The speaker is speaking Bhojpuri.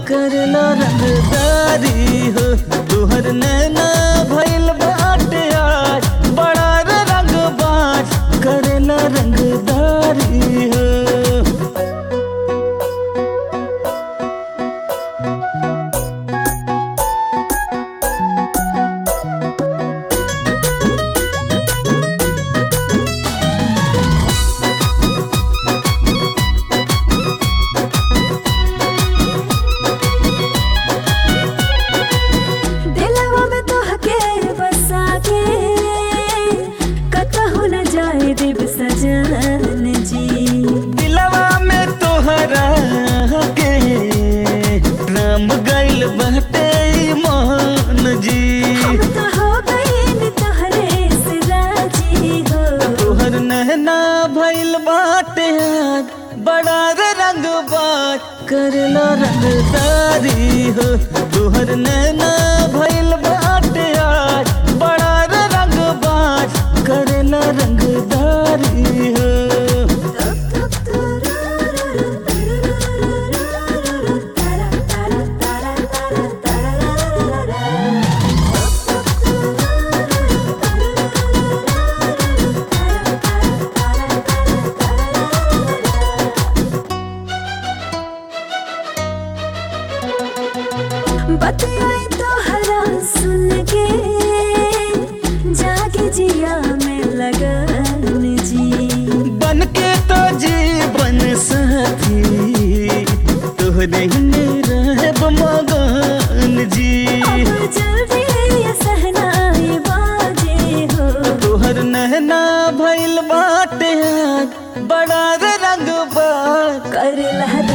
करला रंगदारी हो तुहर नैना भइल बाटे आज बड़ा रे रंग बाज करला रंगदारी हो दिलवा में तोहके बसा के कतहु न जाए देव सजन जी दिलवा में तोहरा के राम गइल बाटे मान जी हम तो हो गए तोहरे से राजी हो तोहर नहना भइल बाटे आज बड़ा रे रंग बाज करला रंगदारी हो तोहर नैना भइल बाटे आज बड़ा रे रंग बाज करला रंगदारी हो बतियाई तो हरा सुन के जागे जिया में लगन जी बन के तो जीवन साथी तोहरे में रहब मगन जी अब जल्दी ये सहनाई बाजे हो तोहर नहना भइल बाटे आज बड़ा रे रंग बाज कर लहर